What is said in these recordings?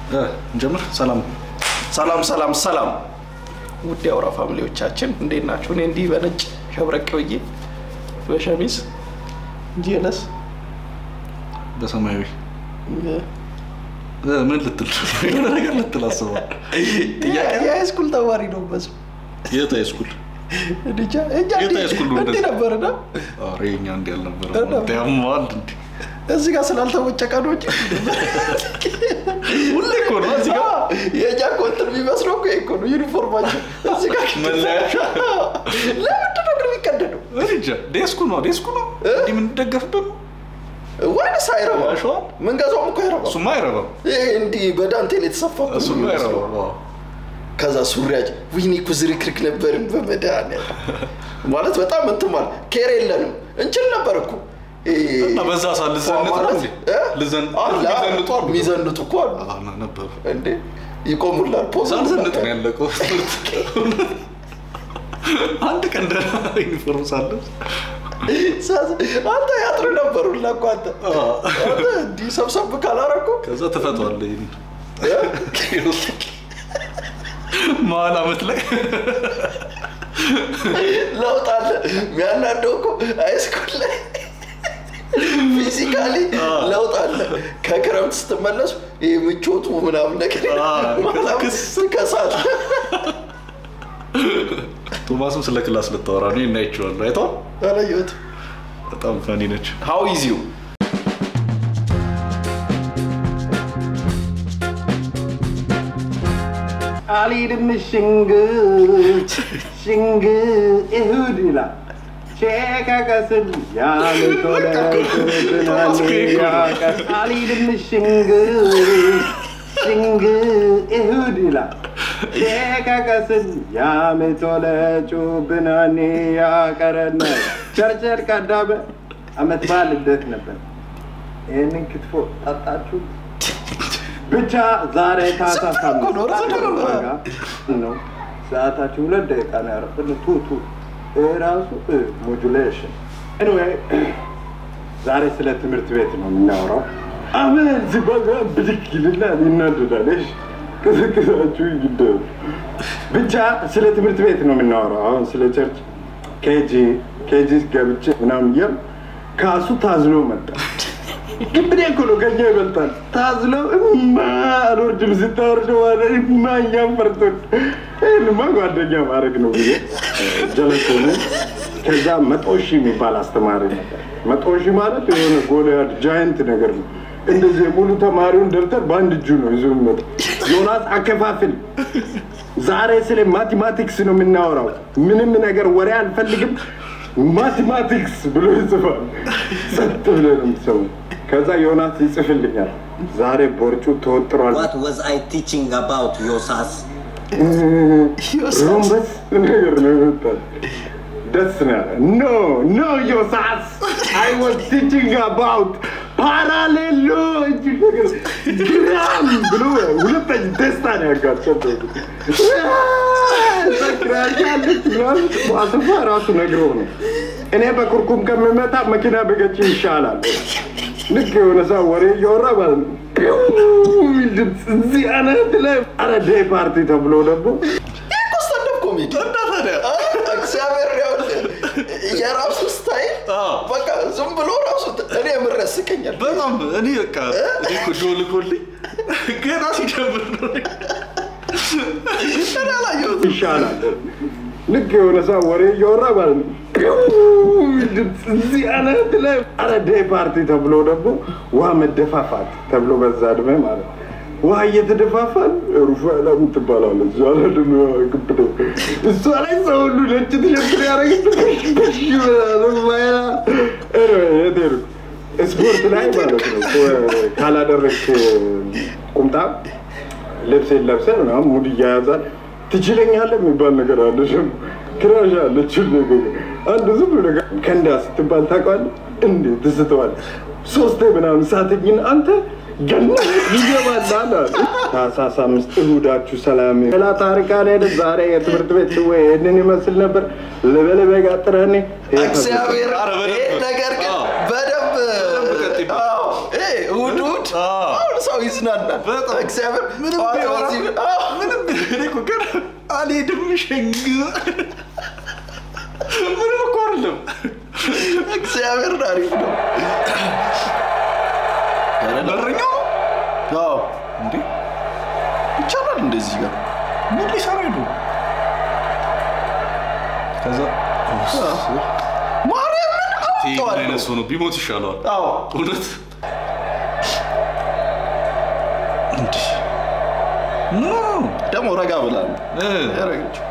እንጀምር። ሰላም ሰላም ሰላም ሰላም ውድ የአውራ ፋሚሊዎቻችን እንዴት ናችሁ? እኔ እንዲህ በነጭ ሸብረቅ ብዬ በሸሚዝ ጄለስ በሰማያዊ እ፣ ምን ልትል የሆነ ነገር ልትል አስበዋል። የሃይስኩል ተማሪ ነው በሱ የት ሃይስኩል? እንጃ እኛ የት ሃይስኩል ነው እንዲህ እንደዚህ? ነበርና ኧረ የእኛ እንዲህ አልነበረም። ነበር። ያማል እንዲ እዚህ ጋር ስላልተወጨቀ ነው እንጂ ሁሌ እኮ ነው እዚህ ጋር የእኛ እኮ እንትን የሚመስለው እኮ ይሄ እኮ ነው ዩኒፎርማቸው እዚህ ጋር መለያቸው ለምንድን ነው ግን የሚቀደደው እኔ እንጃ። ዴስኩ ነው ዴስኩ ነው እ? እንዲህ የምንደገፍበት ነው። ወይንስ አይረባም? ያሸዋል? ምንገዛውም እኮ አይረባም። እሱማ አይረባም። ይሄ እንዲህ በዳንቴል የተሰፋ እኮ ነው እሱማ የሚመስለው። አይረባም። አዎ። ከዛ ሱሪያጭ ዊኒ እኮ ዝርክርክ ነበርም በመድኃኒዓለም ማለት በጣም እንትን ማለት ኬር የለንም እንችል ነበር እኮ ይሄ- እና በዛ ሰዓት ልዘንጥ ነው ማለት እንዴ? እ? ልዘን- አለ፣ የሚዘንጡ አሉ። የሚዘንጡ እኮ አሉ አዎ፣ ና- ነበሩ። እንዴ ይቆሙላል ፖዝ ሳልዘንጥ ነው ያለቀው። አንድ ቀን ደህና ዩኒፎርም ሳለብስ አንተ ያጥር ነበሩላ እኮ አንተ አዎ። አንተ እንዲህ ሰብሰብ ካላረኩ ከዛ ትፈቷዋለህ። ይሄን መሀል አመት ላይ ለውጥ አለ የሚያናደው እኮ ሃይስኩል ላይ ፊዚካሊ ለውጥ አለ ከክረምት ስትመለሱ ይህ ምቾቱ ምናምን ነገር አዎ፣ ክስ- ከሳት ቶማስም ስለ ክላስ ልታወራ ነው። እናይቸዋለሁ። አይተዋል። አላየሁትም በጣም ፈኒ ነች። ሀው ኢዝ ዩ አልሄድም ሽንግ ሽንግ እሁድ ይላል ቼከቀስል ያምቶለ አልሄድም ሽንግ ሽንግ እሁድ ይላል ቼከቀስል ያምቶለ ጩብናኔ ያቀረነ ቸርቸር ቀዳመ አመት በዓል ልደት ነበር። ይህንን ክትፎ ጠጣችሁ? ብቻ ዛሬ ታህሳስ እኮ ነው፣ እርስ ነው። አምስት ነው። ሰዓታችሁ ሁለት ደቂቃ ነው ያረፍን። ቱ ቱ ይህ ራሱ ሞጁሌሽን። ኤኒዌይ ዛሬ ስለ ትምህርት ቤት ነው የምናወራው። አመት ሲባል ብድግ ይልና ይናደዳል። እሺ ቅስቅሳችሁ ይደሩ። ብቻ ስለ ትምህርት ቤት ነው የምናወራው። አሁን ስለ ቸርች ኬጂ ኬጂ ገብቼ ምናምን እያል ካሱ ታዝሎ መጣ። ግብዴ እኮ ነው ከኛ ይበልጣል። ታዝሎ እማ አልወርድም ስታወርደ ዋለ እማ እኛም ፈርቶን ይህንማ ጓደኛ ማድረግ ነው ብዬ ጀለስ ሆነ። ከዛ መቶ ሺህ የሚባል አስተማሪ ነበር። መቶ ሺህ ማለት የሆነ ጎልያድ ጃይንት ነገር ነው። እንደዚህ የሙሉ ተማሪውን ደብተር በአንድ እጁ ነው ይዞ የሚመጣ ዮናስ አከፋፍል ዛሬ ስለ ማቴማቲክስ ነው የምናወራው። ምንም ነገር ወሬ አልፈልግም። ማቴማቲክስ ብሎ ይጽፋል። ጸጥ ብለህ ነው የምትሰማው። ከዛ ዮናስ ይጽፍልኛል። ዛሬ ቦርጩ ተወጥሯል። What was I teaching about Yosas? ሮምበስ ነገር ነው ይመጣል። ደስ ነው ያለ ኖ ኖ ዮሳስ አይ ዋዝ ቲቺንግ አባውት ፓራሌሎ እጅ ነገር ግራም ብሎ ሁለተኛ ደስታ ነው ያጋጨው። ሰክራሻለች ምናምን አስፋ ራሱ ነግሮ ነው እኔ በኩርኩም ከምመታ መኪና በገጭ ይሻላል። ልክ የሆነ ሰው ወሬ እያወራ ማለት ነው ፒው የሚል ድምፅ እዚህ አናት ላይ አረ ዴይ ፓርቲ ተብሎ ደግሞ እኮ ስታንዳፕ ኮሜዲ እና ታዲያ እግዚአብሔር ያውልህ የራሱ ስታይል አዎ። በቃ ዝም ብሎ ራሱ እኔ የምር ያስቀኛል በጣም እኔ በቃ እኔ እኮ ዶል ጎልኝ ገና ሲጀምር ነው እኔ አላየሁትም። ይሻላል። ልክ የሆነ ሰው ወሬ እያወራ ማለት ነው ፒው የሚል ድምፅ እዚህ አናት ላይ አረ ዴይ ፓርቲ ተብሎ ደግሞ ውሃ መደፋፋት ተብሎ በዛ እድሜ ማለት ነው። ውሃ እየተደፋፋን ሩፋኤላ የምትባላለች እሷ ላይ ደግሞ ግብደ እሷ ላይ ሰው ሁሉ ነጭ ትሸፍን ያደረግች ሩፋኤላ የት ሄድኩ? ስፖርት ላይ ማለት ነው ካላደረግክ ቁምጣ ልብሴን ለብሰህ ምናምን ሙድ እያያዛል ትችለኛለህ የሚባል ነገር አለ። ደግሞ ክራሽ አለች ነገር አንዱ ዝም ብሎ ነገር ከንዳ ስትባል ታውቃለህ እንዴ ትስተዋል ሶስቴ ምናምን ሳተኝን አንተ ገና ይገባላል አለ። ታህሳስ አምስት እሁዳችሁ ሰላም ሌላ ታሪክ አልሄደ ዛሬ የትምህርት ቤት ወይ ይህንን ይመስል ነበር። ልበልበ ጋጥረኔ እግዚአብሔር ኧረ በደንብ። ይሄን ነገር ግን አዎ። በደንብ ቀጥይበት። አዎ፣ ይሄ እሑድ እሑድ አዎ። አሁን ሰው ይዝናናል። በጣም እግዚአብሔር ምንም ጠዋት ቢያወራ በዚህ- አዎ። ምንም እኔ እኮ ገና አልሄድም ሸኝ ምንም እኮ አይደለም። እግዚአብሔር አሪፍ ነው። በረኛው ነው አዎ እንዴ? ይቻላል እንደዚህ ጋር ምን ሊሰራ ሄዱ? ከዛ ማርያምን ይህ ምን አውጥተዋለሁ። አይነት ሰው ነው? ቢሞት ይሻለዋል። አዎ እውነት እንዲህ ኖ ደግሞ ረጋ ብላ ነው እ፣ ያደረገችው።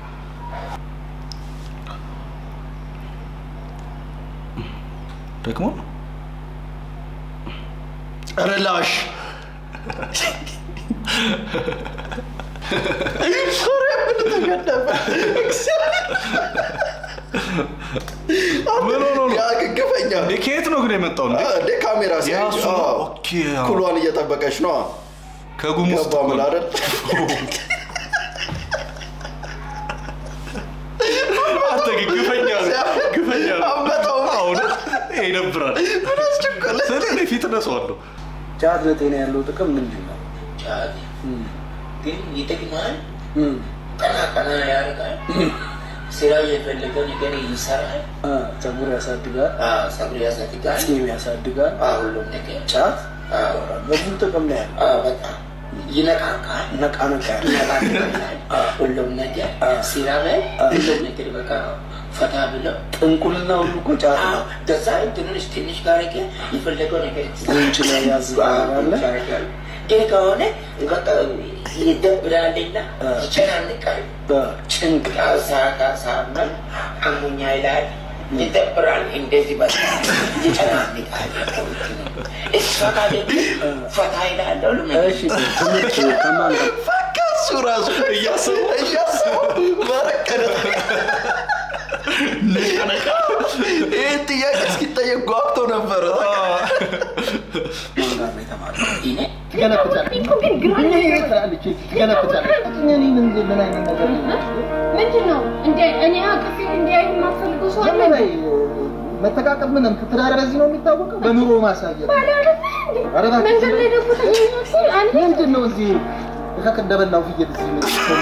ደግሞ ረላሽ ምን ሆኖ ነው? ያግግፈኛ እንዴ ከየት ነው ግን የመጣው? እንዴ እንደ ካሜራ ያ ሲያይ እሱ ነው። ኦኬ፣ አዎ። ኩሏን እየጠበቀች ነው ከጉም ውስጥ ገባ እኮ ምን ነው። አይደል አንተ ግን ግፈኛ ነህ፣ ግፈኛ ነህ። አንበጣው አዎ፣ እውነት ይሄ ይደብራል። ምን አስቸኮለ ስለ እኔ ፊት ነሰዋለሁ። ጫት ለጤና ያለው ጥቅም ምንድን ነው? ጫት ግን ይጠቅማል፣ እም፣ ቀና ቀና ያደርጋል፣ ስራ የፈለገ ነገር ይሰራል፣ አ፣ ፀጉር ያሳድጋል፣ አዎ፣ ፀጉር ያሳድጋል፣ ፂም ያሳድጋል። አዎ፣ ሁሉም ነገር ጫት አዎ፣ ብዙ ጥቅም ነው ያለው። አዎ፣ በጣም ይነቃቃል፣ ነቃ ነቃ ያለ ይነቃቃል፣ ሁሉም ነገር ስራ ላይ ሁሉም ነገር በቃ ፈታ ብለው ጥንቁልና ሁሉ እኮ ጫት አዎ፣ ነው። ከዛ ትንሽ ትንሽ ጋርጌ የፈለገው ነገር ጉንጭ ላይ ያዝ ታደርጋለህ። ያደርጋል። ግን ከሆነ በቃ ይደብራልና ይጨናንቃል። በጭንቅ ሳካ ሳመን አሙኛ ይላል ይደብራል። እንደዚህ በ ይጨናንቃል። እሷ ካለ ፈታ ይላል። ሁሉም ነገር እሺ፣ ትምህርት ከማን ጋር ፈካ እሱ ራሱ እያሰቡ እያሰቡ በረቀደ ይህ ጥያቄ እስኪጠየቅ ጓግቶ ነበረ ማን ጋር ነው የተማረው? እኔ ትገለብጣለች። ይሄ ትላለች፣ ትገለብጣለች። እኔ ምን ምን አይነት ነገር ነው? ምንድን ነው እንደ እኔ አቅፌ እንዲያዩ የማትፈልገው ሰው አለ? ለምን ላይ መተቃቀፍ ምንም ትዳር በዚህ ነው የሚታወቀው፣ በኑሮ ማሳየት ባለ አይደለ እንዴ? ኧረ እባክህ መንገድ ላይ ደግሞ ተገኘ ሲል አንድ ምንድን ነው እዚህ እከክ እንደበላው ፍየል እዚህ ምን ሰው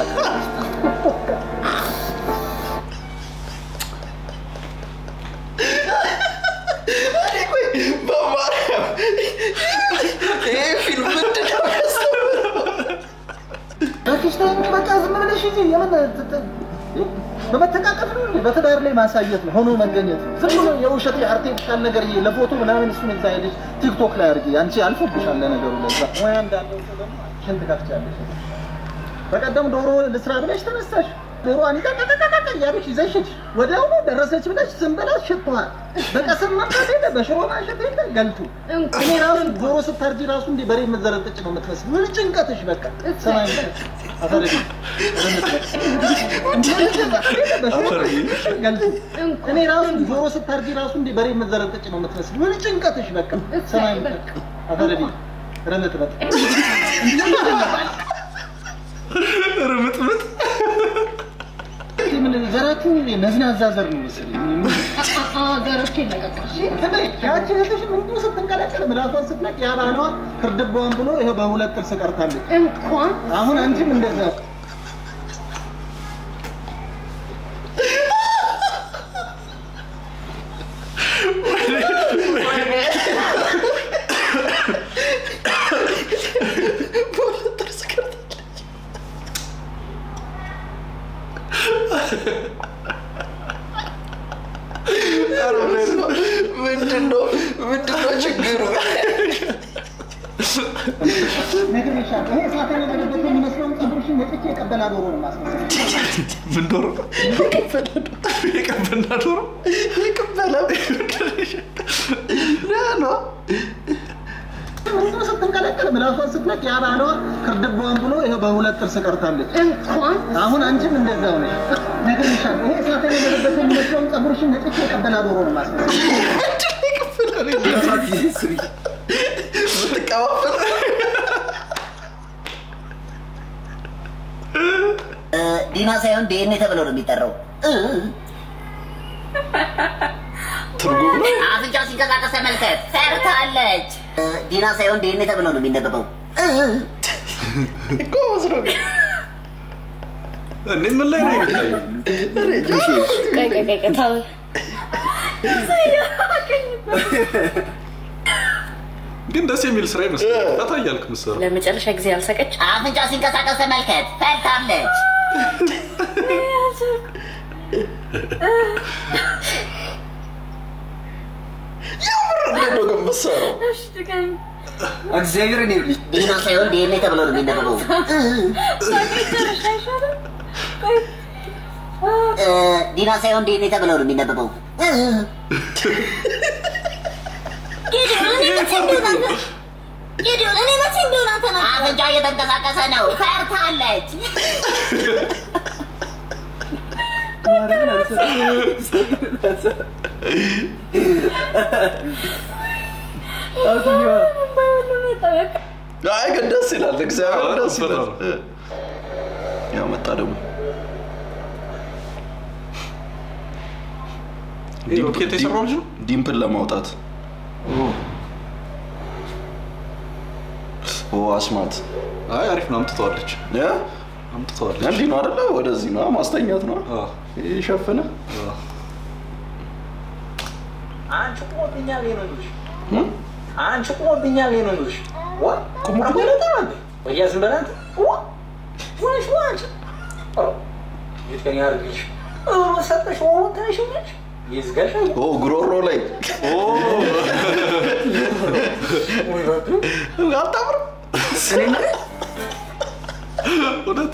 በማርያም ይሄ ፊልም ምንድን ነው ያስተምረው? በፊሽታ በቃ ዝም ብለሽ እዚህ የምን በመተቃቀፍ ነው እንዴ? በትዳር ላይ ማሳየት ነው፣ ሆኖ መገኘት ነው። ዝም ብሎ የውሸት የአርቲፊሻል ነገር ይሄ ለፎቶ ምናምን እሱን እዛ ሄደሽ ቲክቶክ ላይ አድርጊ። አንቺ አልፎብሻል ለነገሩ ለዛ ሙያ እንዳለው ሰው ደግሞ ሽንት ከፍቻለሽ። በቀደም ዶሮ ልስራ ብለሽ ተነሳሽ። ዶሮዋን ይቀቀቀቀቀ እያለሽ ይዘሽ ሄድሽ። ወዲያውኑ ደረሰች ብለሽ ዝም ብለሽ ሽቷል። በቀስም ማምጣት የለ በሽሮ ማሸት የለ ገልቱ። እኔ ራሱ ዶሮ ስታርጂ ራሱ እንዲህ በሬ የምትዘረጥጭ ነው የምትመስል። ምን ጭንቀትሽ በቃ ሰማይ አፈረድ እኔ ራሱ ዶሮ ስታርጂ ራሱ እንዲህ በሬ የምትዘረጥጭ ነው የምትመስል። ምን ጭንቀትሽ በቃ ሰማይ አፈረድ ረምጥመጥ ርምጥምጥ ምን ዘራችሁ ነዝናዛ ዘር ነው መሰለኝ። ዘሮች ይለቀቃል። ያቺ እህትሽ ምንድን ነው ስትንቀለቀል ምላሷን ስትለቅ ያ ባሏ ክርድቧን ብሎ ይኸው በሁለት ጥርስ ቀርታለች። እንኳን አሁን አንቺም እንደዛ በሁለት ጥርስ ቀርታለች። ኧረ ምንድን ነው ምንድን ነው ችግሩ? ነግሬሻለሁ። ይሄ እሳት የነደደበት የሚመስለውን ፀጉርሽን ነጭቼ የቀበላ ዶሮ ነው የማስመሰለው። ምን ዶሮ የቀበና ዶሮ ይቅበላ ነው ምንድን ነው ስትንቀለቀል ምላሷን ስትለቅ ያ ባሏ ክርድቧን ብሎ ይኸው በሁለት ጥርስ ቀርታለች። እንኳን አሁን አንቺም እንደዛው ነሽ። ነግሬሻለሁ። ይሄ እሳት የነደደበት የሚመስለውን ፀጉርሽን ነጭቼ የቀበላ ዶሮ ነው የማስመሰለው። ምትቀባበል ዲና ሳይሆን ዲኤንኤ ተብሎ ነው የሚጠራው። ትርጉም ነው። አፍንጫው ሲንቀሳቀስ ተመልከት። ሰርታለች። ዲና ሳይሆን ዲኤንኤ ተብሎ ነው የሚነበበው። ጎበዝ ነው ግን እንዴ ምን ላይ ነው የሚታየው? ቆይ ቆይ ቆይ ቆይ ተው። ግን ደስ የሚል ስራ ይመስላል። ፈታ እያልክ የምትሰራው ለመጨረሻ ጊዜ ያልሳቀች አፍንጫ ሲንቀሳቀስ ተመልከት፣ ፈርታለች። እንዴት ነው ግን የምትሰራው? እግዚአብሔርን ይብልሽ ዲና ሳይሆን ዲኤንኤ ተብሎ ነው የሚነበበው። እ፣ ዲና ሳይሆን ዲኤንኤ ተብሎ ነው የሚነበበው። አፍንጫ እየተንቀሳቀሰ ነው፣ ፈርታለች። አይ ግን ደስ ይላል። እግዚአብሔር አዎ፣ ደስ ይላል። ፈራ ነው። ያው መጣ ደግሞ ይሄ ሮኬት የሰራው ልጅ ነው? ዲምፕል ለማውጣት ኦ አስማት አይ አሪፍ ነው። አምጥተዋለች እ? አምጥተዋለች። እንዲህ ነው አይደለ? ወደዚህ ነው ማስተኛት ነው አዎ፣ ይሸፍነ አዎ። አንቺ ቁሞብኛል ነው የሚልሽ አንቺ ቁሞብኛል ነው የሚልሽ ቁሞብኛል ነው ወያ ዝም በላት ወሽ ወሽ ይትከኛ አርግልሽ ሰጠሽ ወንታሽ ነሽ ይዝጋሽ ኦ ጉሮሮ ላይ ወይ ባቱ አታምርም? እውነት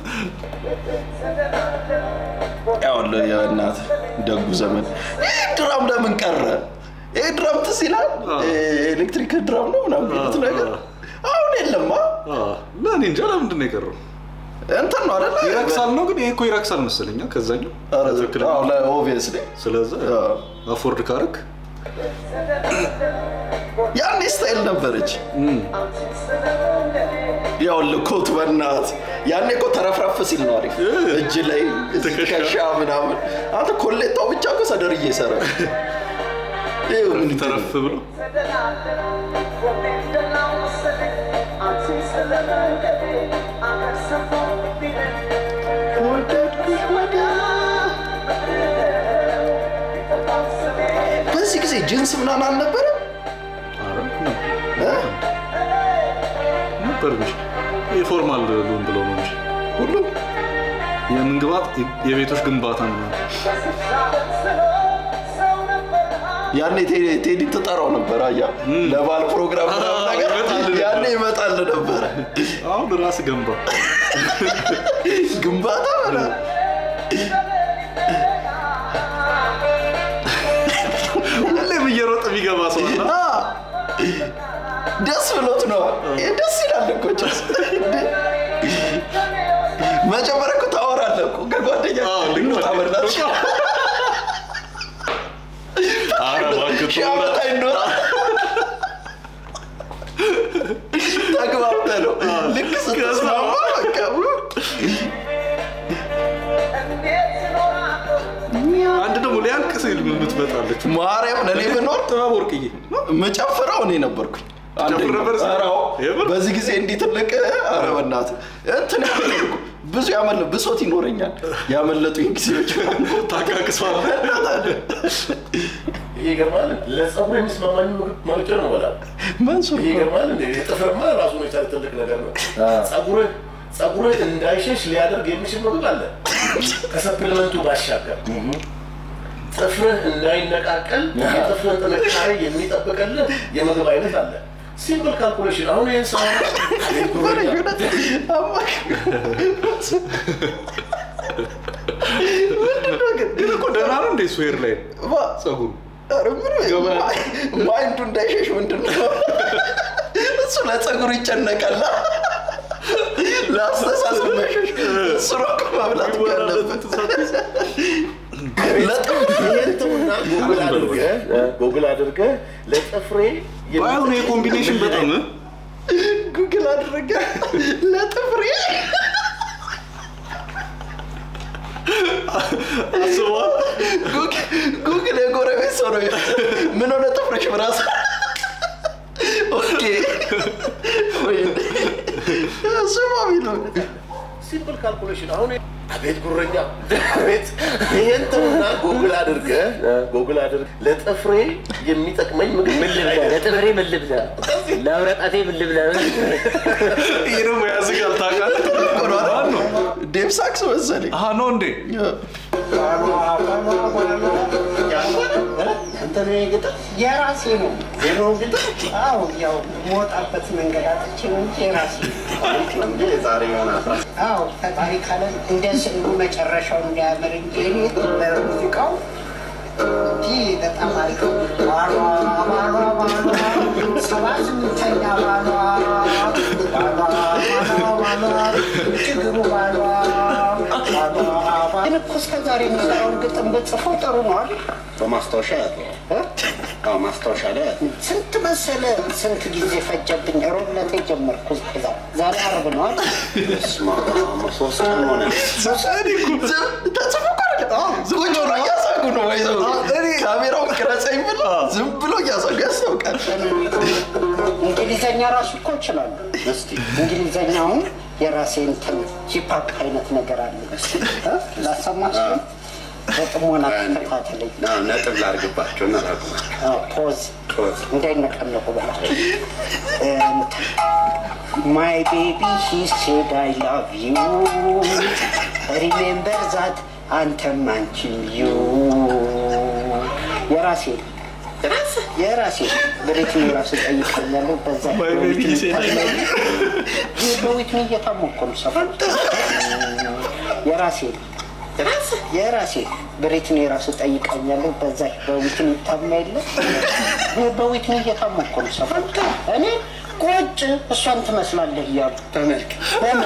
ያው የእናት ደጉ ዘመን ይህ ድራም ለምን ቀረ? ይህ ድራም ትዝ ይላል። ኤሌክትሪክ ድራም ነው ምናምን የሚሉት ነገር አሁን የለማ። አዎ። ለእኔ እንጃ ለምንድን ነው የቀረው? እንትን ነው አይደለ? ይረክሳል ነው ግን ይሄ እኮ ይረክሳል መሰለኛ ከዛኛው ትክክል ኦብቪየስሊ ስለዛ አፎርድ ካረክ ያኔ ስታይል ነበረች። ያው ልኮት በናት ያኔ እኮ ተረፍረፍ ሲል ነው አሪፍ እጅ ላይ ትከሻ ምናምን። አንተ ኮሌታው ብቻ እኮ ሰደርዬ ይሰራል። ይኸው ምን ተረፍ ብሎ በዚህ ጊዜ ጅንስ ምናምን አልነበረም። ኧረ ነው እ? ነበር እንጂ የፎርማል ሉን ብለው ነው እንጂ ሁሉም የምን ግባት የቤቶች ግንባታ ነው ያኔ ቴዲ- ቴዲ ትጠራው ነበር። አያ ለባል ፕሮግራም ምናምን አዎ፣ ነገር ይመጣል ያኔ ይመጣል ነበረ። አሁን ራስ ገንባ ግንባታ ምናምን ሁሌም እየሮጠ የሚገባ ሰው አለ። አ፣ ደስ ብሎት ነው። ይሄ ደስ ይላል እኮ ጭስ። መጀመሪያ እኮ ታወራለህ እኮ ከጓደኛ አዎ፣ ልክ ነው። ታበላች ኧረ እባክህ ሺህ ዓመት አይኖር ተግባብተህ ነው ልክ ስትስማማ በቃ አንድ ደግሞ ሊያልቅ ሲል የምትመጣለች ማርያም ለእኔ ብኖር ጥበብ ወርቅዬ መጨፍረው እኔ ነበርኩኝ። አንደኛው። ነበር? ኧረ አዎ። የምር? በዚህ ጊዜ እንዲህ ትልቅ ኧረ በእናትህ እንትን ያመለጥኩ ብዙ ያመለ ብሶት ይኖረኛል ያመለጡኝ ጊዜዎች ታካክሷል ይሄ ይገርማል። ለጸጉር የሚስማማኝ ምግብ መርጬ ነው በላ መንሱር ይሄ ይገርማል። እንደ ጥፍርማ ራሱን የቻለ ትልቅ ነገር ነው። ጸጉርህ ጸጉርህ እንዳይሸሽ ሊያደርግ የሚችል ምግብ አለ ከሰፕሊመንቱ ባሻገር ጥፍርህ እንዳይነቃቀል የጥፍርህን ጥንካሬ የሚጠብቅልህ የምግብ አይነት አለ። ሲምፕል ካልኩሌሽን። አሁን ይህን ሰው ግን እኮ ደህና ነው እንደ ስዌር ላይ ጸጉሩ ማይንዱ እንዳይሸሽ ምንድን ነው እሱ ለጸጉሩ ይጨነቃል ለአስተሳሰብ መሸሽ እሱ ነው እኮ መብላት እኮ ያለበት ይሄን ተውና ጉግል አድርገህ ጉግል አድርገህ ለጥፍሬ ባይሆን ይሄ ኮምቢኔሽን በጣም እ? ጉግል አድርገ ለጥፍሬ አስበዋል ጉግ- ጉግል የጎረቤት ሰው ነው ምን ሆነ ጥፍርሽ ብራስ ኦኬ የሚለው ሲምፕል ካልኩሌሽን አሁን አቤት ጉረኛ አቤት ይሄን ተውና ጎግል አድርገህ ጎግል አድርገህ ለጥፍሬ የሚጠቅመኝ ምግብ ምን ልብላ ለጥፍሬ ምን ልብላ? ለብረጣቴ ምን ልብላ? ይህ ደግሞ ያዝጋል ታውቃለህ። ዴቭ ሳክስ መሰለኝ አሀ ነው እንዴ? እንትን ግጥም የራሴ ነው። ዜናው ግጥም አዎ፣ ያው የምወጣበት መንገድ አጥቼ ነው እንጂ የራሴ ነው። ዛሬ ይሆናል አዎ ፈጣሪ ካለ እንደ ስዕሉ መጨረሻው እንዲያምር እንጂ እኔ በሙዚቃው እንጂ በጣም አሪፍ ነው። ባሏ ባሏ ባሏ ሰባ ስምንተኛ ባሏ ባሏ ባሏ ባሏ ችግሩ ባሏ ባሏ ባሏ ግን እኮ እስከ ዛሬ የሚሰራውን ግጥም ብጽፈው ጥሩ ነው አይደል? በማስታወሻ ያለ አዎ ማስታወሻ ላይ ያለ ስንት መሰለ ስንት ጊዜ ፈጀብኝ። ሮብ ዕለት የጀመርኩ ዛ ዛሬ ዓርብ ነው አይደል? ስማ ሶስት ቀን ሆነ ተጽፎ እኮ አይደለም። አዎ፣ ዝም ብሎ ነው እያሳቁ ነው ወይዘው ካሜራውን ቅረጸኝ ብሎ ዝም ብሎ እያሳቁ ያስታውቃል። እንግሊዘኛ ራሱ እኮ እችላለሁ። እስቲ እንግሊዘኛውን የራሴ እንትን ሂፓፕ አይነት ነገር አለ እ? ላሰማችሁ በጥሞና ተከታተለኝ። ና ነጥብ ላርግባቸው እና ላርግባቸው አዎ፣ ፖዝ ፖዝ እንዳይነቀነቁ በላቸው። ማይ ቤቢ ሂ ሴድ አይ ላቭ ዩ ሪሜምበር ዛት አንተም አንቺም ዩ የራሴ የራሴ በሬትም የራሱ ጠይቀኛለሁ። በዛ My baby he said I love ይህ በዊትኒ እየታሞኮ ነው ሰፈር የራሴ የራሴ በሬትን የራሱ ጠይቀኛለሁ። በዛ በዊትን ይታማ የለ ይህ በዊትን እየታሞኮ ነው ሰፈር እኔ ቁጭ እሷን ትመስላለህ እያሉ ተመልክ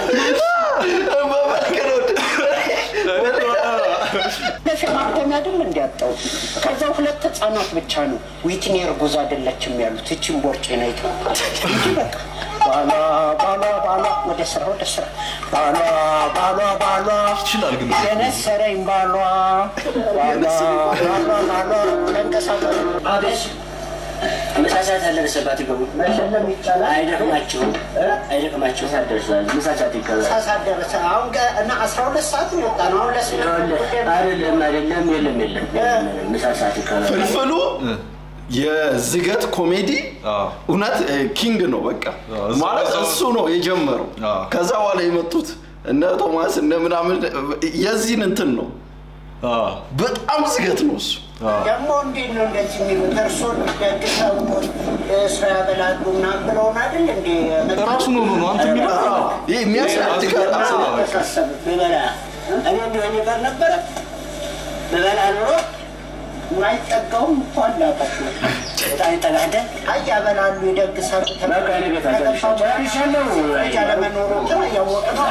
ለፊ ማተሚያ አይደል እንዲያጣው ከዛ ሁለት ህፃናት ብቻ ነው ዊትኒ እርጉዝ አይደለችም ያሉት እችን ቦርጭ ነው እንጂ በቃ ባሏ ባሏ ባሏ ወደ ስራ ወደ ስራ ባሏ ባሏ ባሏ ይችላል ግን የነሰረኝ ባሏ ባሏ ባሏ ባሏ ተንቀሳቀሱ አቤት መሳሳት ያለበሰባት ይገቡ መሸለም ይቻላል አይደክማቸውም አይደክማቸውም ሳደርሳል መሳሳት ይገባል ሳሳት ደረሰ አሁን ገ- እና አስራ ሁለት ሰዓት ነው የወጣ ነው አሁን ለስምንት አይደለም አይደለም የለም የለም የለም መሳሳት ይገባል ፍልፍሉ የዝገት ኮሜዲ እውነት እ, ኪንግ ነው በቃ ማለት እሱ ነው የጀመረው ከዛ በኋላ የመጡት እነ ቶማስ እነ ምናምን የዚህን እንትን ነው በጣም ዝገት ነው እሱ ደግሞ እንዴት ነው እንደዚህ የሚሉት? እርሶን ደግሰው ስራ ያበላሉ ምናምን ብለውን አይደል እንዴ? ራሱን ሆኖ ነው አንተ የሚለው ይህ የሚያስረድግ አስተሳሰብ ብበላ እኔ እንዲሁ እኔ ጋር ነበረ ብበላ ኑሮ የማይጠጋውም እኮ አላጣችሁ በጣም ይጠጋደ አይ ያበላሉ፣ ይደግሳሉ። በቃ እኔ ቤት አደርሻለሁ። ጨርሻለሁ። ልጅ አለመኖሩ ግን እያወቅ ነው።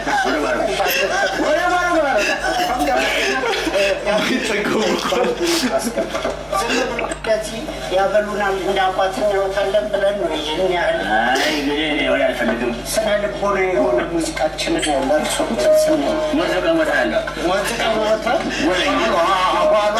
ወደ ማረግ ማለት እንደዚህ ያበሉናል እንደ አባት እንወታለን ብለን ነው ይህን ያህል አይ እንግዲህ እኔ ወደ አልፈልግም ስነ ልቦና የሆነ ሙዚቃችንን ለእርሶ ስን ሙዚቃ እሞታለሁ ሙዚቃ ቦታ ባሏ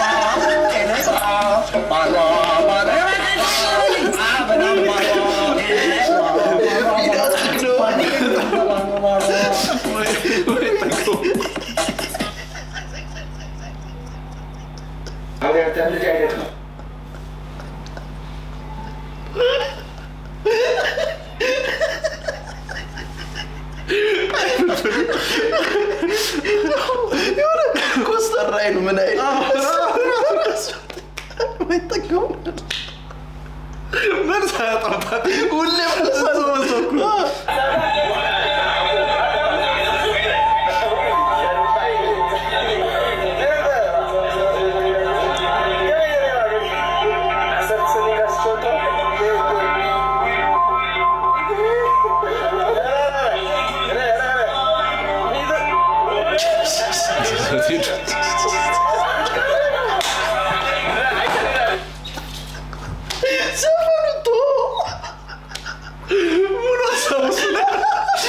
ልጅ አይደለም የሆነ ኮስተር አይኑ ምን አይነት ማይጠቀሙ መልስ አያጣባት ሁሌ ዘፈኑ ቶ ሙሉ ሀሳቡ ስለ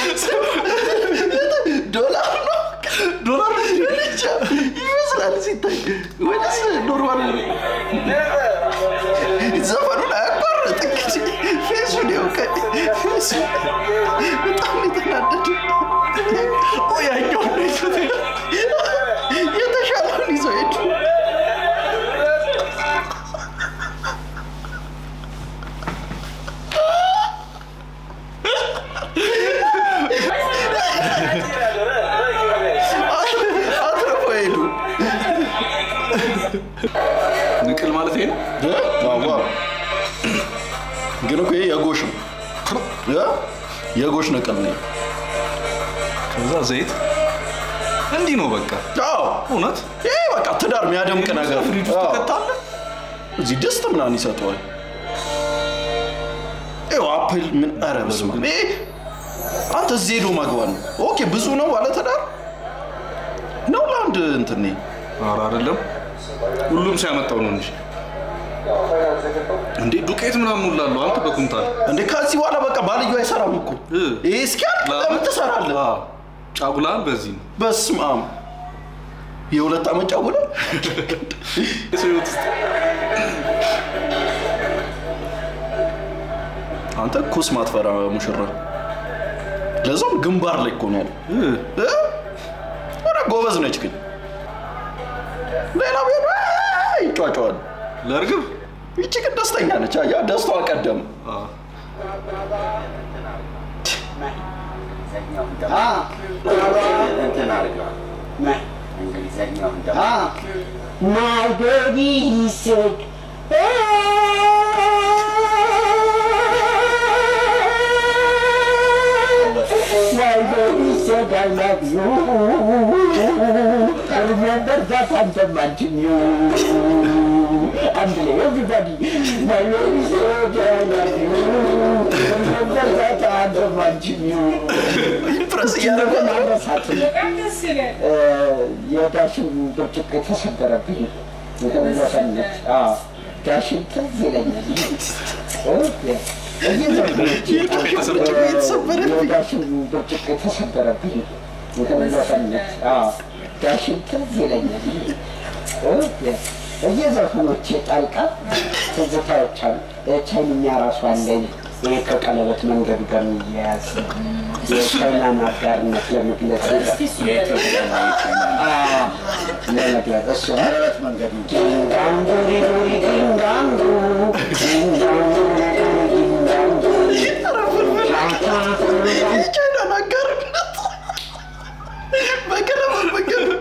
የጎሽ ነቅል ነው። ከዛ ዘይት እንዲህ ነው በቃ። አዎ እውነት ይሄ በቃ ትዳር የሚያደምቅ ነገር ፍሪጅ ውስጥ አዎ። ትከታለህ። እዚህ ድስት ምናምን ይሰጠዋል። ይኸው አፕል ምን ኧረ በስመ አብ። ይሄ አንተ እዚህ ሄዶ መግባት ነው። ኦኬ ብዙ ነው ባለ ትዳር ነው ለአንድ እንትን ነው። ኧረ አይደለም ሁሉም ሲያመጣው ነው እንጂ እንዴ ዱቄት ምናምን ሁሉ አለው አንተ በኩንታል እንዴ ከዚህ በኋላ በቃ ባልዩ አይሰራም እኮ ይሄ እስኪያልቅ ለምን ትሰራለህ? ጫጉላን በዚህ ነው በስመ አብ የሁለት ዓመት ጫጉላ የሰው ህይወት ውስጥ አንተ ኩስ ማትፈራ ሙሽራ ለዛውም ግንባር ላይ እኮ ነው ያለው እ? ኧረ ጎበዝ ነች ግን ሌላ ቤት ይጫጫዋል ለእርግብ ይቺ ግን ደስተኛ ነች ያ ደስታዋ ቀደም እንትን አድርገዋል። እንግሊዘኛውን ደግሞ My baby said, My baby said I love you. I remember that I'm the man to you. And everybody, my baby said I love you. Remember that I'm the man to you. ፕረስ እያደረገ የዳሽን ብርጭቆ የተሰበረብኝ የተመለሰነት ዳሽን ትዝ ይለኛል። የዳሽን ብርጭቆ የተሰበረብኝ የተመለሰነት ዳሽን ትዝ ይለኛል። እየዘፈኖች ጣልቃ ትዝታዎች አሉ። ቻይንኛ ራሱ አለኝ። ይሄ ከቀለበት መንገድ ጋር የሚያያዝ የቻይናን አጋርነት ለመግለጽ የኢትዮጵያና የቻይና ለመግለጽ እሱ ቀለበት መንገድ ነው። ዲንጋንጉ ሪዱሪ ዲንጋንጉ ዲንጋንጉ ዲንጋንጉ የቻይናን አጋርነት በቀለበት መንገድ እኮ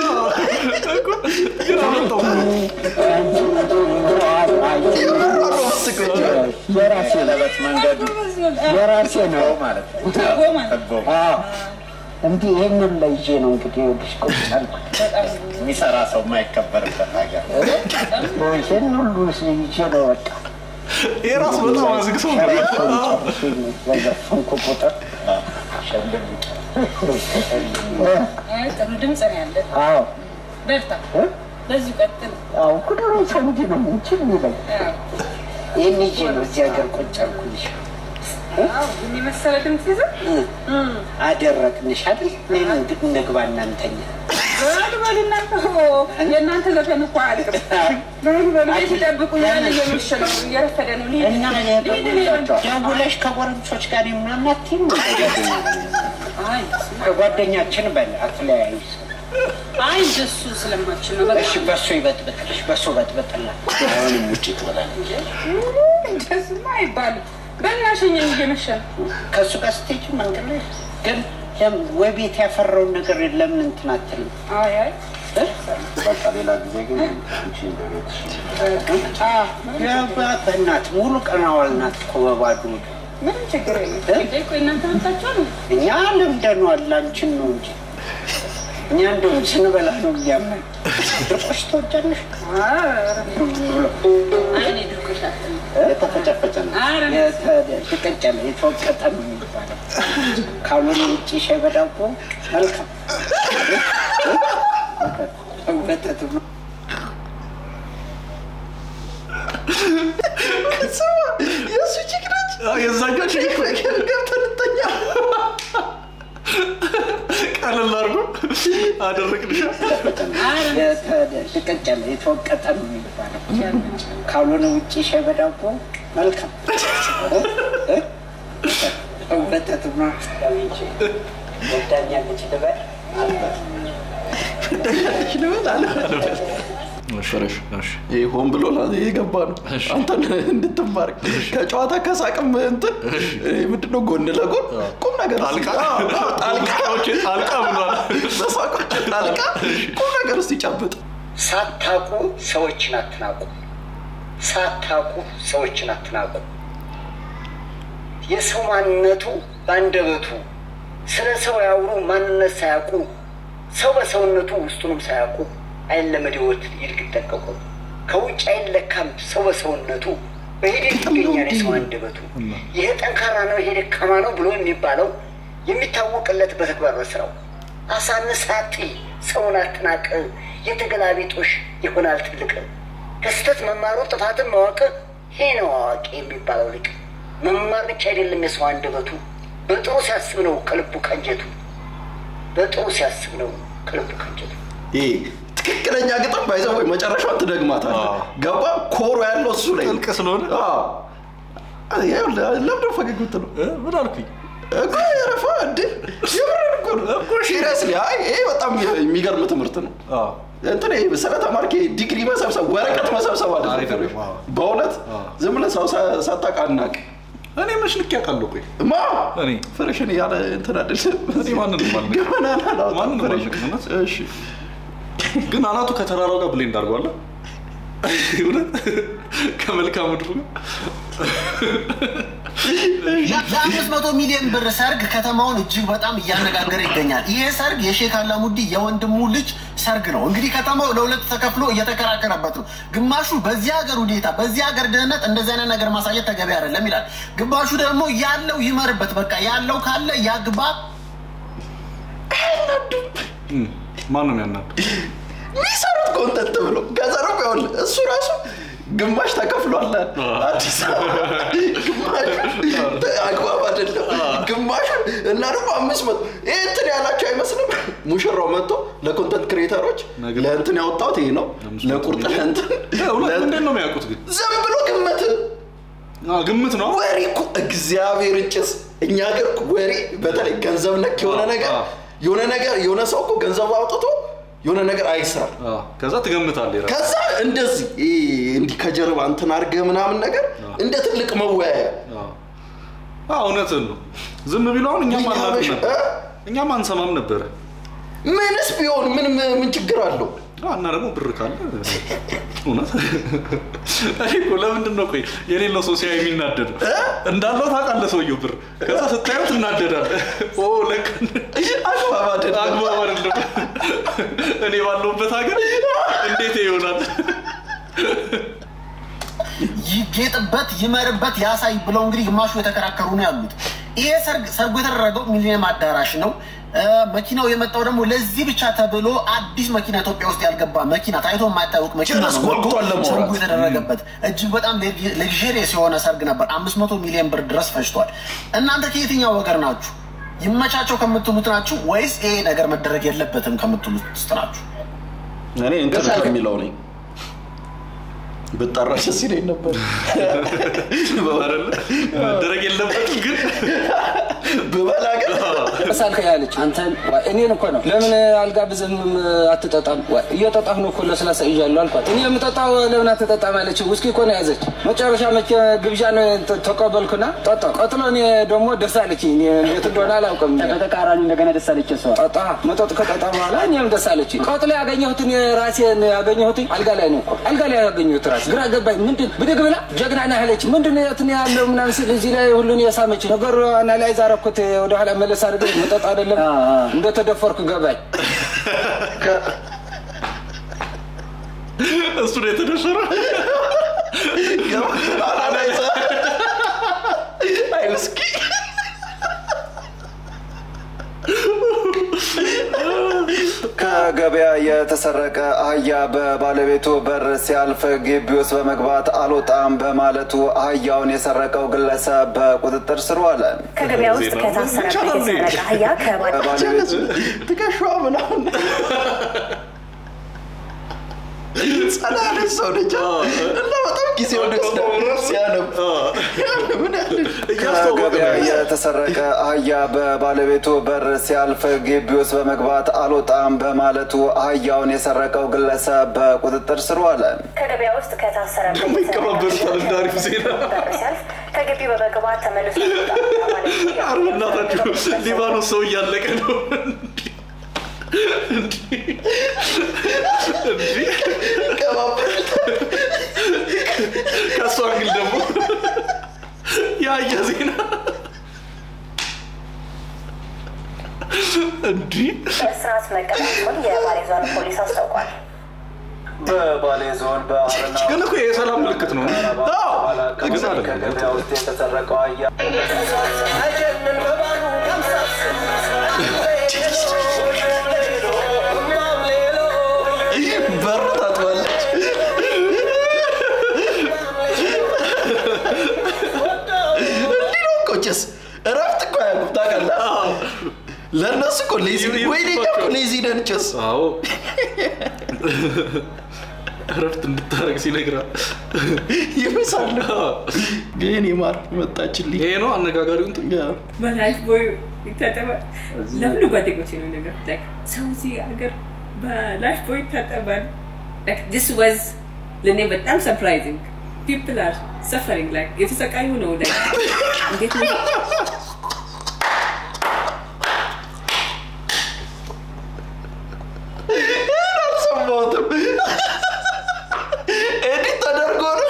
የራሴ ቀለበት መንገዱ የራሴ ነው ማለት ነው። አዎ። እንዲህ ይህንን ላይ ይዤ ነው እንግዲህ ይኸውልሽ ቁጭ ያልኩት። የሚሰራ ሰው የማይከበርበት ሀገር ይህን ሁሉ ይዤ ነው በቃ ይሄ ራሱ በጣም አዝግ ሰው ነው። በዘፈንኩ ቁጥር አይ ጥሩ ድምፅ ነው ያለ። አዎ በርታ፣ በዚሁ ቀጥል። አዎ ሁሉም ሰው እንዲህ ነው እንጂ የሚለኝ ይህን ይዤ ነው እዚህ ሀገር ቁጭ ያልኩልሽ። አዎ ግን የመሰለ ድምፅ ይዘህ አደረግንሽ አይደል? እኔ እንግዲህ እንግባ እናንተኛ በሉ በሉ እናንተ ሆ የእናንተ ዘፈን እኮ አያልቅም። በሉ በሉ ቤት ይጠብቁ ያለ እየመሸ ነው እየረፈደ ነው። ልሂድ እና ልሂድ እኔ በሉ። ደውለሽ ከጎረምሶች ጋር ምናምን አትይም? አይ ከጓደኛችን በል አትለያዩ። አይ እንደሱ ስለማችን ነው በቃ እሺ በሱ ይበጥብጥልሽ፣ በሱ በጥብጥላት። አሁንም ውጭ ትበላለች። እንደሱማ አይባልም። በእናሸኝ እየመሸ ነው። ከእሱ ጋር ስትሄጂ መንገድ ላይ ግን ለምን ወይ ቤት ያፈራውን ነገር ለምን እንትን አትልም? አይ አይ በቃ ሌላ ጊዜ ግን አንቺ እንደ ቤትሽ በእናትህ ሙሉ ቀን አዋልናት እኮ በባዶ ሆድ። ምንም ችግር የለም። እንዴ ቆይ እናንተ መጣችሁ ነው እኛ ለምደነዋል፣ አንቺን ነው እንጂ እኛ እንደውም ስንበላ ነው የሚያመን። ድርቆሽ ትወጃለሽ? አይኔ ድርቆሽ አትልም። የተፈጨፈጨ ነው የተቀጨለ የተወቀጠ ነው የሚባለው። ካልሆነ ውጭ ሻይ በዳቦ መልካም ወተት ነው። የእሱ ቺክ ነች የዛኛው ቺክ ገብተን እንተኛ ቀለል አድርጎ አደረግልሻ የተቀጨለ የተወቀጠ ነው የሚባለው። ካልሆነ ውጭ ሻይ በዳቦ መልካም ወተት ነው። ወዳኛለች ልበል ወዳኛለች ልበል አለ ፍረሽ ይሄ ሆን ብሎ ላ- የገባ ነው አንተን እንድትማር ከጨዋታ ከሳቅም እንትን ይሄ ምንድነው ጎን ለጎን ቁም ነገር ጣልቃ? አዎ፣ አዎ፣ ጣልቃ ጣልቃ ብሏል። በሳቆች ጣልቃ ቁም ነገር ውስጥ ይጨብጥ ሳታቁ ሰዎችን አትናቁ። ሳታቁ ሰዎችን አትናቁ። የሰው ማንነቱ በአንደበቱ ስለ ሰው ያውሩ ማንነት ሳያውቁ ሰው በሰውነቱ ውስጡንም ሳያውቁ አይለመድ ሕይወት ይልቅ ይጠቀቁ ከውጭ አይለካም ሰው በሰውነቱ በሂደት ይገኛል የሰው አንደበቱ። ይሄ ጠንካራ ነው፣ ይሄ ደካማ ነው ብሎ የሚባለው የሚታወቅለት በተግባር በስራው። አሳንስ አትይ፣ ሰውን አትናቅ፣ የተገላቢጦሽ ይሆናል ትልቅ። ከስህተት መማሩ ጥፋትን ማወቅ ይሄ ነው አዋቂ የሚባለው ልቅ። መማር ብቻ አይደለም የሰው አንደበቱ፣ በጥሩ ሲያስብ ነው ከልቡ ቀንጀቱ። በጥሩ ሲያስብ ነው ከልቡ ቀንጀቱ። ይሄ ትክክለኛ ግጥም ባይዘ ወይ መጨረሻውን ትደግማታለህ። ገባ ኮሮ ያለው እሱ ላይ ጥልቅ ስለሆነ ለምደ ፈገግ ምትለው ምን አልኩኝ እኮ የረፋ እንዴ የምርን እኮ ነው እኮ ሲሪየስሊ አይ ይሄ በጣም የሚገርም ትምህርት ነው። እንትን ይሄ ስለተማርክ ይሄ ዲግሪ መሰብሰብ ወረቀት መሰብሰብ አይደለም። በእውነት ዝም ብለህ ሰው ሳታውቅ አናቅ እኔ መች ልክ ያውቃለሁ። ቆይ ማ እኔ ፍሬሽን ያለ እንትን አይደለም። እኔ ማንንም አልነግርም። ገመና ናላውጣ ማንንም ፍሬሽን አልነግርም። እውነት? እሺ ግን አናቱ ከተራራው ጋር ብሌንድ አድርጓል። እውነት ከመልክዓ ምድሩ ጋር የአምስት መቶ ሚሊዮን ብር ሰርግ ከተማውን እጅግ በጣም እያነጋገረ ይገኛል። ይሄ ሰርግ የሼክ አላሙዲ የወንድሙ ልጅ ሰርግ ነው። እንግዲህ ከተማው ለሁለት ተከፍሎ እየተከራከረበት ነው። ግማሹ በዚህ ሀገር ሁኔታ፣ በዚህ ሀገር ድህነት እንደዚህ አይነት ነገር ማሳየት ተገቢ አይደለም ይላል። ግማሹ ደግሞ ያለው ይመርበት፣ በቃ ያለው ካለ ያግባ። ማን ነው የሚያናዱ? የሚሰሩት ኮንተንት ብሎ ገዘረው ይሆን እሱ ራሱ ግማሽ ተከፍሏል። አዲስ አበባ ግማሽ አግባብ አይደለም። ግማሹ እና ደግሞ አምስት መቶ ይህ እንትን ያላቸው አይመስልም። ሙሽራው መጥቶ ለኮንተንት ክሬተሮች ለእንትን ያወጣሁት ይሄ ነው ለቁርጥ ለእንትን እውነት ምንድን ነው የሚያውቁት ግን ዝም ብሎ ግምት ግምት ነው ወሬ እኮ እግዚአብሔር ጭስ እኛ ሀገር እኮ ወሬ በተለይ ገንዘብ ነክ የሆነ ነገር የሆነ ነገር የሆነ ሰው እኮ ገንዘብ አውጥቶ የሆነ ነገር አይስራ ከዛ ትገምታለህ የራስህ። ከዛ እንደዚህ ይሄ እንዲህ ከጀርባ እንትን አድርገህ ምናምን ነገር እንደ ትልቅ መወያያ አዎ እውነትን ነው። ዝም ቢሉ አሁን እኛም እኛ አናውቅም በሽ- ነበር፣ እ? እኛም አንሰማም ነበረ። ምንስ ቢሆን ምን ምን ችግር አለው? አዎ፣ እና ደግሞ ብር ካለ እውነት እኔ እኮ ለምንድን ነው ቆይ የሌለው ሰው ሲያይ የሚናደደው? እንዳለው ታውቃለህ ሰውየው ብር፣ ከዛ ስታየው ትናደዳለህ። ኦ ለካ አግባብ አይደለም። አግባብ አይደለም። እኔ ባለሁበት ሀገር እንዴት ይሆናል? ይጌጥበት ይመርበት ያሳይ ብለው እንግዲህ ግማሹ የተከራከሩ ነው ያሉት። ይሄ ሰርግ ሰርጉ የተደረገው ሚሊኒየም አዳራሽ ነው። እ፣ መኪናው የመጣው ደግሞ ለዚህ ብቻ ተብሎ አዲስ መኪና ኢትዮጵያ ውስጥ ያልገባ መኪና ታይቶ የማይታወቅ መኪና ጭራሽ ነው ጓጉቷል ለማውራት። ሰርጉ የተደረገበት እጅግ በጣም ሌክዥሪየስ የሆነ ሰርግ ነበር። አምስት መቶ ሚሊዮን ብር ድረስ ፈጅቷል። እናንተ ከየትኛው ወገር ናችሁ? ይመቻቸው ከምትሉት ናችሁ ወይስ ይሄ ነገር መደረግ የለበትም ከምትሉት ውስጥ ናችሁ? እኔ እንትን ከሚለው ነኝ ብጠራ ደስ ይለኝ ነበር። አይደለ? መደረግ የለበትም ግን ብበላ ግን ሳልከ ያለች አንተን እኔን እኮ ነው ለምን አልጋብዝም አትጠጣም? ወይ እየጠጣሁ ነው እኮ ለስላሳ ይዣለሁ አልኳት። እኔ የምጠጣው ለምን አትጠጣም አለች። ውስኪ እኮ ነው ያዘች። መጨረሻ መቼ ግብዣ ነው ተ- ተቀበልኩና ጠጣ። ቀጥሎ እኔ ደግሞ ደስ አለች። እኔ እንዴት እንደሆነ አላውቅም። በተቃራኒ እንደገና ደስ አለች እሷ። ጠጣ መጠጥ ከጠጣ በኋላ እኔም ደስ አለች። ቀጥሎ ያገኘሁት እኔ ራሴን ያገኘሁት አልጋ ላይ ነው እኮ አልጋ ላይ ያገኘሁት ራሴ ግራ ገባኝ። ምንድን ብድግ ብላ ጀግና ነህ አለች። ምንድን ነው የት ነው ያለው ምናምን ስል እዚህ ላይ ሁሉን የሳመች ነገሩ አናላይዝ አደረኩት። ወደኋላ መለስ አድርገ መጠጥ አይደለም እንደተደፈርኩ ገባኝ። እሱ ነው የተደፈረ። አናላይዛ አይ ውስኪ ከገበያ የተሰረቀ አህያ በባለቤቱ በር ሲያልፍ ግቢ ውስጥ በመግባት አልወጣም በማለቱ አህያውን የሰረቀው ግለሰብ በቁጥጥር ስር ዋለ። ከገበያ ውስጥ ከታሰረበት የተሰረቀ አህያ ባለቤቱ ትከሻዋ ምናምን ጸላ ያለች ሰው ነች እና በጣም ጊዜ ወደ ሲያነብ ምን ያህል ከገበያ የተሰረቀ አህያ በባለቤቱ በር ሲያልፍ ግቢ ውስጥ በመግባት አልወጣም በማለቱ አህያውን የሰረቀው ግለሰብ በቁጥጥር ስር ዋለ። ከገበያ ውስጥ ከታሰረበት ይቀባበሉታል እንደ አሪፍ ዜና። በር ሲያልፍ ከግቢ በመግባት ተመልሶ ይወጣል ማለት ነው። ኧረ በእናታችሁ ሊባኖስ ሰው እያለቀ ነው። ከእሷ እንግል ደግሞ የአህያ ዜና እንዲህ በእስራት መቀጣቱን የባሌ ዞን ፖሊስ አስታውቋል። በባሌ ዞን በአረና ግን እኮ የሰላም ምልክት ነው። ግን አለ ከገበያ ውስጥ የተሰረቀው አያ በር ታጥባለች። እንዲህ ነው እኮ ጭስ እረፍት እኮ አያውቁም ታውቃለህ። ለእነሱ እኮ ሌዚ ወይኔ እኛ እኮ ሌዚ ነን ጭስ አዎ እረፍት እንድታረግ ሲነግራት ይብሳል። ግን የማር መጣችልኝ። ይሄ ነው አነጋጋሪው እንትን በላይፍ ቦይ ይታጠባል። ለሁሉ ጓደኞቼ ነው ነገር like ሰው እዚህ ሀገር በላይፍ ቦይ ይታጠባል። like this was ለእኔ በጣም ሰርፕራይዚንግ people are suffering like የተሰቃዩ ነው like እንዴት ነው አልሰማሁትም። ኤዲት ተደርጎ ነው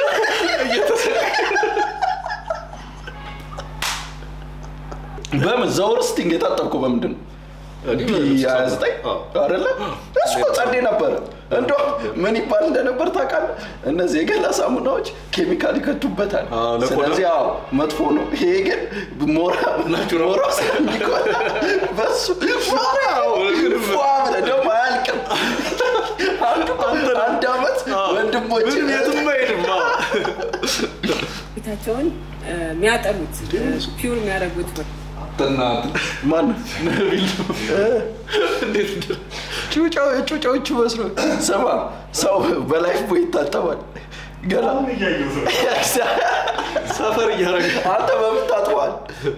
በምን ዘውርስቲንግ የታጠብኩ በምንድን ነው? ሀያ ዘጠኝ አይደለ? እሱ እኮ ጸዴ ነበረ። እንዶ ምን ይባል እንደነበር ታውቃለህ? እነዚህ የገላ ሳሙናዎች ኬሚካል ይከቱበታል። ለቆዳ። ስለዚህ አዎ መጥፎ ነው። ይሄ ግን ሞራ ሞራ ስለሚቆላ በሱ ሞራ ፏ ብለህ ደግሞ አያልቅም። አንዱ አንድ አመት ወንድሞች ምንም የትም አይሄድም። ፊታቸውን እ፣ የሚያጠኑት ፒውር የሚያደርጉት ጥናት ማን ነቢል እንዴት ጩጫው ጩጫዎቹ መስሎ ስማ፣ ሰው በላይፍ ቦይ ይታጠባል። ገላ ሰፈር እያረገ አንተ በምን ታጥበዋል?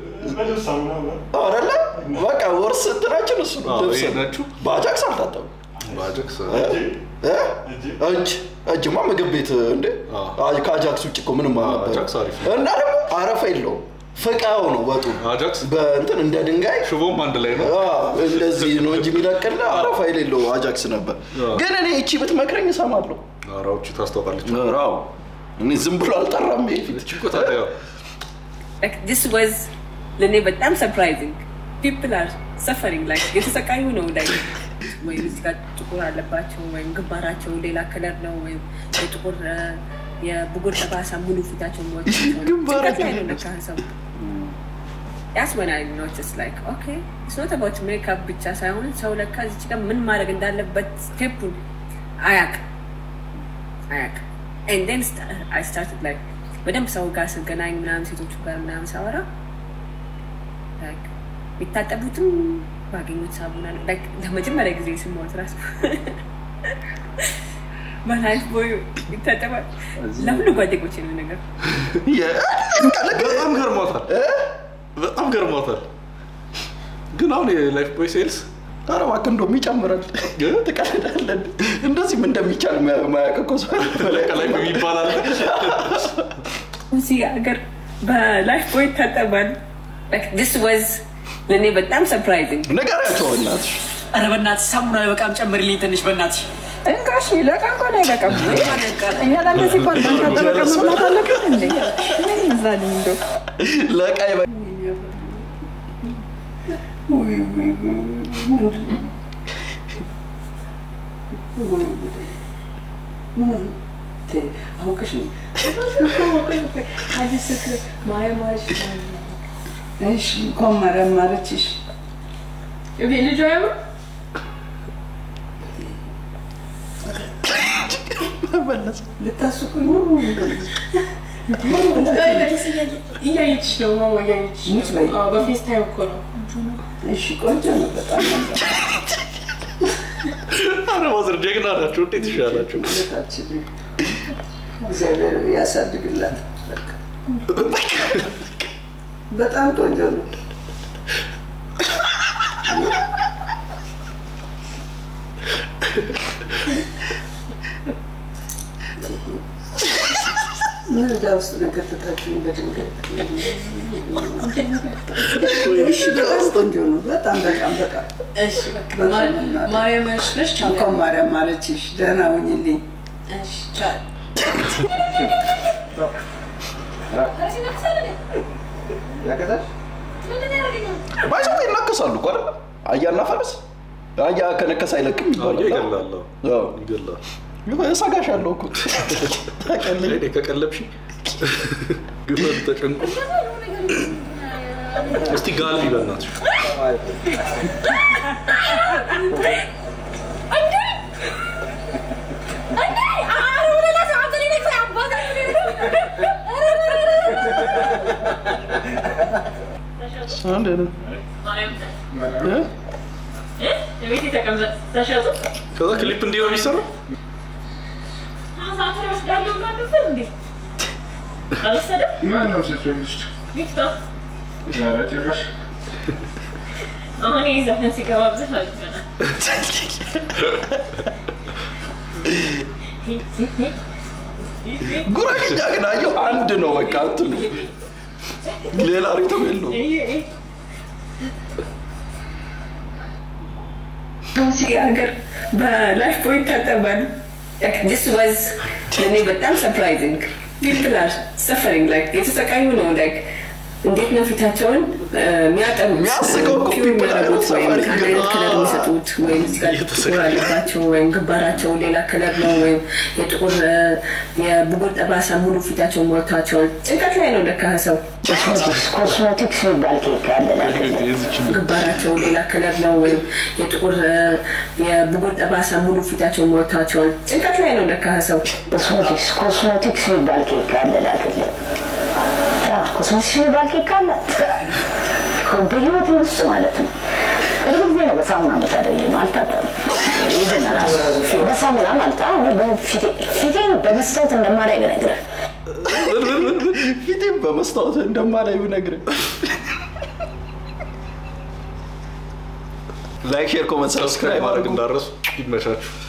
አይደለ? በቃ ወርስ እንትናችን እሱ ነው። አዎ፣ ልብስ ይሄ ነው። ናችሁ? በአጃክስ አልታጠብም። ባጀክስ እ? እጅ እጅማ ምግብ ቤት እንዴ ከአጃክስ ውጭ እኮ ምንም አልነበረም። አጃክስ አሪፍ እና ደግሞ አረፋ የለውም። ፍቃው ነው ወጡ አጃክስ በእንትን እንደ ድንጋይ ሽቦም አንድ ላይ ነው። አዎ፣ እንደዚህ ነው እንጂ የሚለቅልህ አረፋ የሌለው አጃክስ ነበር። ግን እኔ እቺ ብትመክረኝ እሰማለሁ። አራዎቹ ታስታውቃለች። ራው እኔ ዝም ብሎ አልጠራም። ይሄ ፊት እኮ ታዲያ like this was ለእኔ በጣም ሰርፕራይዚንግ people are suffering like የተሰቃዩ ነው like ወይም እዚህ ጋር ጥቁር አለባቸው ወይም ግንባራቸው ሌላ ከለር ነው ወይም የጥቁር እ፣ የብጉር ጠባሳ ሙሉ ፊታቸው ግንባራቸው ላይ ነው ለካ ሰው That's when I noticed like okay it's not about makeup ብቻ ሳይሆን ሰው ለካ እዚች ጋር ምን ማድረግ እንዳለበት ስቴፑን አያውቅም አያውቅም and then st- I started like በደንብ ሰው ጋር ስገናኝ ምናምን ሴቶቹ ጋር ምናምን ሳወራ like የሚታጠቡትም ባገኙት ሳሙና ነው like ለመጀመሪያ ጊዜ ስማት ራሱ በላይፍ ቦይ ይታጠባል ለሁሉ ጓደኞቼ ነው ነገር በጣም ገርሟታል። በጣም ገርሟታል። ግን አሁን የላይፍ ቦይ ሴልስ ኧረ እባክህ እንደውም ይጨምራል። ትቀልዳለህ። እንደዚህም እንደሚቻል ማያውቅ እኮ ሰው አለ። ከላይ ይባላል። እዚህ ሀገር በላይፍ ቦይ ይታጠባል like this was ለእኔ በጣም ሰርፕራይዚንግ ንገሪያቸው በእናትሽ። ኧረ በእናትሽ ሳሙና በቃም ጨምርልኝ ትንሽ በእናትሽ። እንቃሽ ለቃ እንኳን አይበቃም እኛ ለአንተ ሲባል ባንታጠበ መብላት አለብን እንዴ ምን ይዛልኝ እንደው ለቃይ አውቅሽ ነው እሺ እንኳን መረመረችሽ። ልጁ አይሆን ልታስቁኝ ነው? እያየችሽ ነው ማማ እያየችሽ ሙች በይ። ነው በፌስታይም እኮ ነው እሺ ቆንጆ ነው በጣም ኧረ ማዘር ጀግና ናቸው። እንዴት ይሻላቸው? ማለታችን እግዚአብሔር ያሳድግላት። በጣም ቆንጆ ነው። ምን እዳ ውስጥ ነገተታችሁኝ በድንገት? እሺ በጣም ቆንጆ ነው። በጣም በጣም በጣም እሺ በቃ ማርያም ያሽለሽ እንኳን ማርያም ማለችሽ። ደህና ሁኝልኝ። እሺ ቻው ያቀዛል ባይሰው ይናከሳሉ እኮ አይደል? አህያና ፈረስ አህያ ከነከስ አይለቅም ይባላል። ይገላል አዎ። ይገላል እሰጋሻለሁ እኮ ታውቂያለሽ። እኔ ከቀለብሽ ግመል ተጨንቆ እስቲ ጋልቢ በእናትሽ አንድ ነው። እ? ከዛ ክሊፕ እንዲህ ነው የሚሰራው ማነው ሶሻሊስት? ኧረ ጭራሽ አሁን ይህ ዘፈን ሲገባበት አልፈናል። ጉራጌኛ ግን አየሁ አንድ ነው በቃ እንትኑ ሌላ ሪትም የለውም። እዚህ ሀገር በላይፍ ቦይ ይታጠባል። ዲስ ዋዝ ለእኔ በጣም ሰርፕራይዚንግ ፒፕል አር ሰፈሪንግ ላይክ የተሰቃዩ ነው ላይክ እንዴት ነው ፊታቸውን የሚያጠሩ የሚያስቀው እኮ ፒውር people are የሚያደርጉት ወይም suffering ከአንድ አይነት ከለር ነው። የሚሰጡት ወይም እዚህ ጋር ጥቁር አለባቸው ወይም ግንባራቸው ሌላ ከለር ነው ወይም የጥቁር እ፣ የብጉር ጠባሳ ሙሉ ፊታቸውን ሞልቷቸዋል። ጭንቀት ላይ ነው ለካ ሰው ኮስሞቲክስ የሚባል ኬክ አለ ግንባራቸው ሌላ ከለር ነው ወይም የጥቁር እ፣ የብጉር ጠባሳ ሙሉ ፊታቸውን ሞልቷቸዋል። ጭንቀት ላይ ነው ለካ ሰው ኮስሞቲክስ ኮስሞቲክስ የሚባል ኬክ አለ ላክልህ። አዎ፣ ኮስሞቲክስ የሚባል ኬክ አለ በህይወት ውስጥ ማለት ነው። ቅርብ ጊዜ ነው በሳሙና የምታደርጊው አልታጠብም። ይዘን ራሱ በሳሙና ማለት አዎ፣ በፊቴ- ፊቴን በመስታወት እንደማላይ ብነግርህ ፊቴም በመስታወት እንደማላይ ብነግርህ ላይክ ሼር ኮመንት ሰብስክራይብ ማድረግ እንዳረሱ ይመቻችሁ